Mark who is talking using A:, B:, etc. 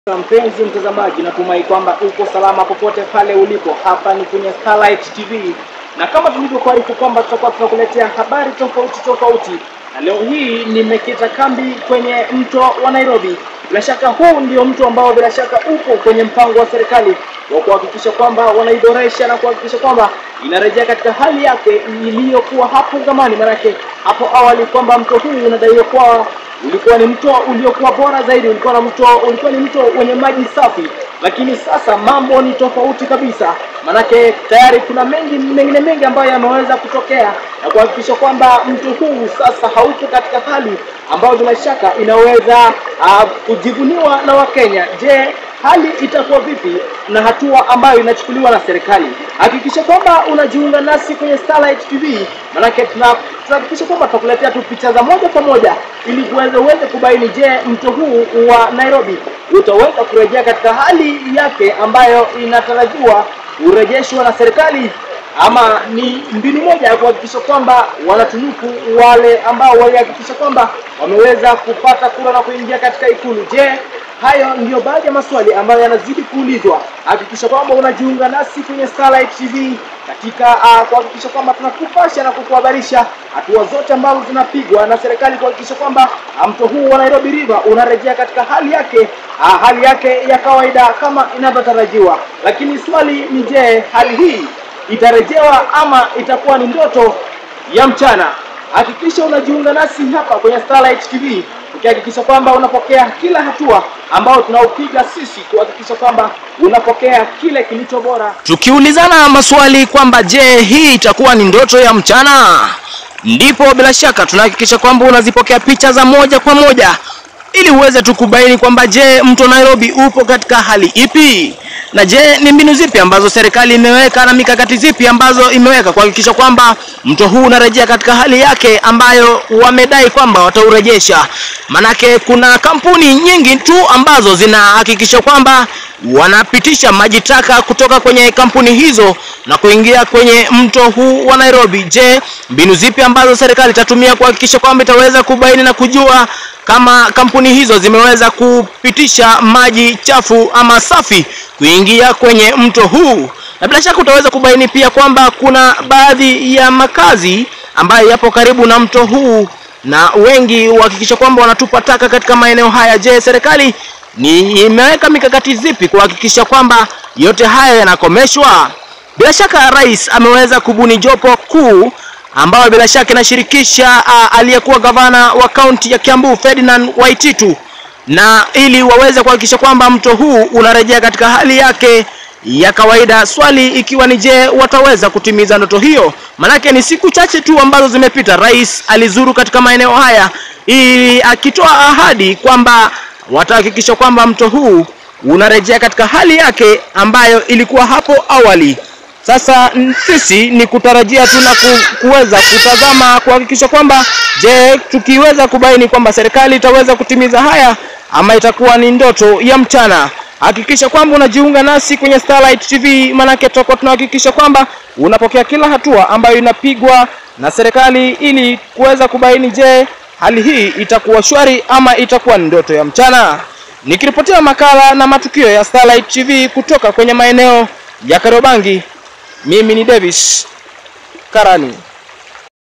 A: Mpenzi mtazamaji, natumai kwamba uko salama popote pale ulipo. Hapa ni kwenye Starlight TV, na kama tulivyokuarifu kwamba tutakuwa tunakuletea habari tofauti tofauti, na leo hii nimekita kambi kwenye mto wa Nairobi. Bila shaka huu ndio mto ambao bila shaka upo kwenye mpango wa serikali wa kuhakikisha kwamba wanaiboresha na kuhakikisha kwamba inarejea katika hali yake iliyokuwa hapo zamani. Maanake hapo awali kwamba mto huu unadaiwa kuwa ulikuwa ni mto uliokuwa bora zaidi, ulikuwa na mto ulikuwa ni mto wenye maji safi, lakini sasa mambo ni tofauti kabisa. Manake tayari kuna mengi mengine mengi ambayo yameweza kutokea na kuhakikisha kwamba mto huu sasa haupo katika hali ambayo bila shaka inaweza uh, kujivuniwa na Wakenya. Je, hali itakuwa vipi na hatua ambayo inachukuliwa na serikali? Hakikisha kwamba unajiunga nasi kwenye Starlight TV, manake tuna tunahakikisha kwamba tutakuletea tu picha za moja kwa moja ili uweze uweze kubaini, je, mto huu wa Nairobi utaweza kurejea katika hali yake ambayo inatarajiwa urejeshwa na serikali ama ni mbinu moja ya kuhakikisha kwamba wanatunuku wale ambao walihakikisha kwamba wameweza kupata kura na kuingia katika ikulu. Je, hayo ndiyo baadhi ya maswali ambayo yanazidi kuulizwa. Hakikisha kwamba unajiunga nasi kwenye Starlight TV katika uh, kuhakikisha kwamba tunakupasha na kukuhabarisha hatua zote ambazo zinapigwa na serikali kuhakikisha kwamba mto huu wa Nairobi River unarejea katika hali yake uh, hali yake ya kawaida kama inavyotarajiwa. Lakini swali ni je, hali hii itarejewa ama itakuwa ni ndoto ya mchana? Hakikisha unajiunga nasi hapa kwenye Starlight TV ukihakikisha kwamba unapokea kila hatua ambayo tunaupiga sisi kuhakikisha kwamba unapokea kile kilicho bora.
B: Tukiulizana maswali kwamba je, hii itakuwa ni ndoto ya mchana, ndipo bila shaka tunahakikisha kwamba unazipokea picha za moja kwa moja ili uweze tu kubaini kwamba je, mto Nairobi upo katika hali ipi, na je, ni mbinu zipi ambazo serikali imeweka na mikakati zipi ambazo imeweka kuhakikisha kwamba mto huu unarejea katika hali yake ambayo wamedai kwamba wataurejesha. Manake kuna kampuni nyingi tu ambazo zinahakikisha kwamba wanapitisha maji taka kutoka kwenye kampuni hizo na kuingia kwenye mto huu wa Nairobi. Je, mbinu zipi ambazo serikali itatumia kuhakikisha kwamba itaweza kubaini na kujua kama kampuni hizo zimeweza kupitisha maji chafu ama safi kuingia kwenye mto huu? Na bila shaka utaweza kubaini pia kwamba kuna baadhi ya makazi ambayo yapo karibu na mto huu na wengi huhakikisha kwamba wanatupa taka katika maeneo haya. Je, serikali ni imeweka mikakati zipi kuhakikisha kwamba yote haya yanakomeshwa? Bila shaka rais ameweza kubuni jopo kuu ambayo bila shaka inashirikisha uh, aliyekuwa gavana wa kaunti ya Kiambu Ferdinand Waititu, na ili waweze kuhakikisha kwamba mto huu unarejea katika hali yake ya kawaida. Swali ikiwa ni je, wataweza kutimiza ndoto hiyo? Manake ni siku chache tu ambazo zimepita, rais alizuru katika maeneo haya ili akitoa ahadi kwamba watahakikisha kwamba mto huu unarejea katika hali yake ambayo ilikuwa hapo awali. Sasa sisi ni kutarajia tu na kuweza kutazama kuhakikisha kwamba je, tukiweza kubaini kwamba serikali itaweza kutimiza haya ama itakuwa ni ndoto ya mchana. Hakikisha kwamba unajiunga nasi kwenye Starlight TV, manake tutakuwa tunahakikisha kwamba unapokea kila hatua ambayo inapigwa na serikali ili kuweza kubaini, je, hali hii itakuwa shwari ama itakuwa ni ndoto ya mchana. Nikiripotia makala na matukio ya Starlight TV kutoka kwenye maeneo ya Kariobangi, mimi ni Davis Karani.